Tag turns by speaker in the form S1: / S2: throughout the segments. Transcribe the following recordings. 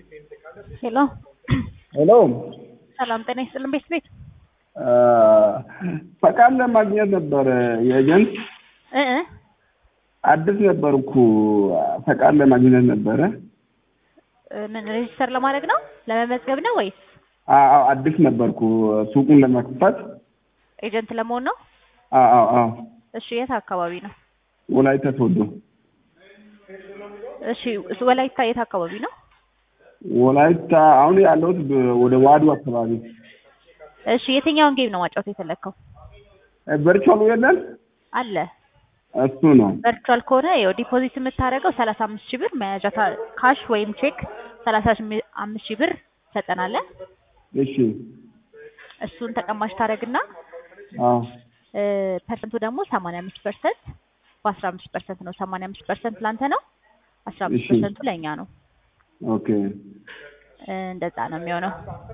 S1: ሄሎ
S2: ሄሎ
S1: ሰላም ጤና ይስጥልን ቤት ቤት
S2: ፈቃድ ለማግኘት ነበረ የኤጀንት
S1: እ እ
S2: አዲስ ነበርኩ ፈቃድ ለማግኘት ነበረ
S1: ምን ሬጅስተር ለማድረግ ነው ለመመዝገብ ነው ወይስ
S2: አዎ አዲስ ነበርኩ ሱቁን ለመክፈት
S1: ኤጀንት ለመሆን ነው?
S2: አዎ አዎ አዎ
S1: እሺ የት አካባቢ ነው?
S2: ወላይታ ሶዶ
S1: እሺ እሱ ወላይታ የት አካባቢ ነው?
S2: ወላይታ አሁን ያለሁት በ- ወደ ዋዱ አካባቢ
S1: እሺ የትኛውን ጌም ነው ማጫወት የፈለግከው?
S2: ቨርቹዋሉ የለን
S1: አለ
S2: እሱ ነው
S1: ቨርቹዋል ከሆነ ያው ዲፖዚት የምታደርገው ሰላሳ አምስት ሺህ ብር መያዣ ታ- ካሽ ወይም ቼክ ሰላሳ አምስት ሺህ ብር ትሰጠናለህ።
S2: እሺ
S1: እሱን ተቀማሽ ታደርግና
S2: አዎ
S1: እ፣ ፐርሰንቱ ደግሞ ሰማንያ አምስት ፐርሰንት በአስራ አምስት ፐርሰንት ነው። ሰማንያ አምስት ፐርሰንት ለአንተ ነው፣ አስራ አምስት
S2: እሺ።
S1: ፐርሰንቱ ለእኛ ነው።
S2: ኦኬ
S1: እ፣ እንደዛ ነው የሚሆነው።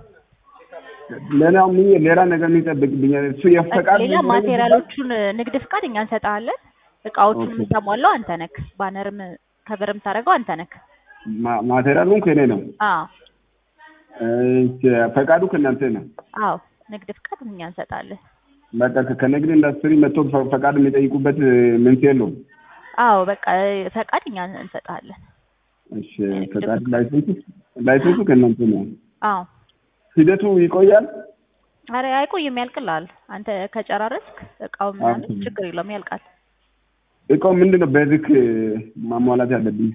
S2: ሌላው ምን ሌላ ነገር የሚጠብቅብኛል እሱ የፈቃድ
S1: ሌላ ማቴሪያሎቹን እ፣ ንግድ ፍቃድ እኛ እንሰጥሃለን። እቃዎቹን
S2: ኦኬ።
S1: የምታሟላው አንተ ነክ፣ ባነርም ከቨር የምታደርገው አንተ ነክ።
S2: ማ- ማቴሪያሉን ከእኔ ነው
S1: አዎ
S2: እሺ፣ ፈቃዱ ከእናንተ ነው
S1: አዎ፣ ንግድ ፍቃድ እኛ እንሰጣለን።
S2: በቃ ከ- ከንግድ ኢንዱስትሪ መጥቶ ፈ- ፈቃድ የሚጠይቁበት ምንት የለውም
S1: አዎ በቃ እ፣ ፈቃድ እኛ እንሰጣለን።
S2: እሺ ፈቃድ ላይሰንሱ ላይሰንሱ ከእናንተ ነው
S1: አዎ
S2: ሂደቱ ይቆያል
S1: አረ አይቆይም፣ ያልቅልሃል። አንተ ከጨራረስክ እቃው ምናምን
S2: ኦኬ።
S1: ችግር የለውም፣ ያልቃል።
S2: እቃው ምንድን ነው ቤዚክ ማሟላት ያለብኝ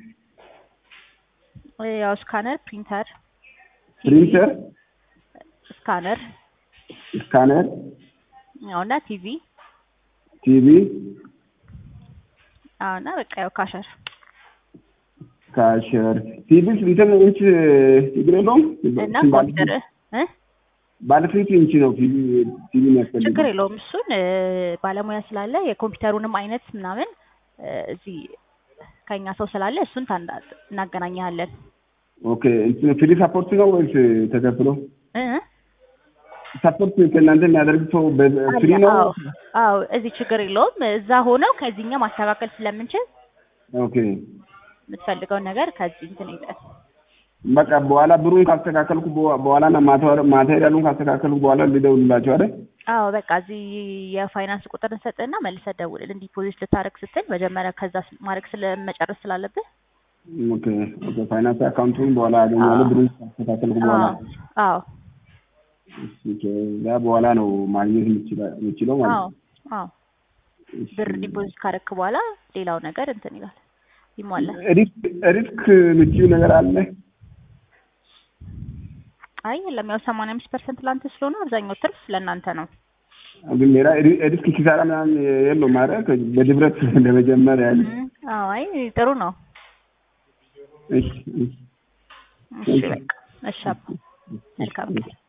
S1: እ፣ ያው ስካነር፣ ፕሪንተር፣
S2: ፕሪንተር
S1: ስካነር
S2: ስካነር
S1: ያው እና ቲቪ
S2: ቲቪ
S1: አዎ እና በቃ ያው ካሸር
S2: ካሸር ቲቪ እንትን ኢንች ችግር የለውም
S1: እና ኮምፒውተር እ
S2: ባለ ስንት ኢንች ነው ቲቪ ቲቪ የሚያስፈልገው
S1: ችግር የለውም። እሱን እ፣ ባለሙያ ስላለ የኮምፒውተሩንም አይነት ምናምን እ፣ እዚህ ከኛ ሰው ስላለ እሱን ታንዳ- እናገናኘሃለን።
S2: ኦኬ እንትን ፍሪ ሰፖርት ነው ወይስ ተከፍሎ
S1: እ እ?
S2: ሰፖርት ከእናንተ የሚያደርግ ሰው ፍሪ ነው
S1: አዎ አዎ፣ እዚህ ችግር የለውም። እዛ ሆነው ከዚህኛ ማስተካከል ስለምንችል
S2: ኦኬ
S1: የምትፈልገውን ነገር ከዚህ እንትን ይጠል
S2: በቃ በኋላ ብሩን ካስተካከልኩ በ- በኋላ እና ማቴሪ- ማቴሪያሉን ካስተካከልኩ በኋላ ልደውልላቸው አይደል?
S1: አዎ በቃ እዚህ የፋይናንስ ቁጥር እንሰጥህና መልሰህ ደውልልን። ዲፖዚት ልታደርግ ስትል መጀመሪያ ከዛ ስ- ማድረግ ስለመጨረስ ስላለብህ
S2: ኦኬ ኦኬ ፋይናንስ አካውንቱን በኋላ አገኛለሁ ብሩን ካስተካከልኩ በኋላ
S1: አዎ አዎ
S2: እሺ፣ ከዛ በኋላ ነው ማግኘት የምችላ- የምችለው ማለት
S1: አዎ
S2: ነው።
S1: አዎ
S2: እሺ።
S1: ብር ዲፖዚት ካደረክ በኋላ ሌላው ነገር እንትን ይላል ይሟላል።
S2: ሪስክ ሪስክ የምትይው ነገር አለ?
S1: አይ የለም ያው ሰማንያ አምስት ፐርሰንት ለአንተ ስለሆነ አብዛኛው ትርፍ ለእናንተ ነው።
S2: ግን ሌላ ሪ- ሪስክ ኪሳራ ምናምን የለውም ማለት በድብረት ለመጀመር ያህል
S1: እም፣ አዎ አይ ጥሩ ነው።
S2: እሺ እሺ
S1: እሺ በቃ እሺ አባ መልካም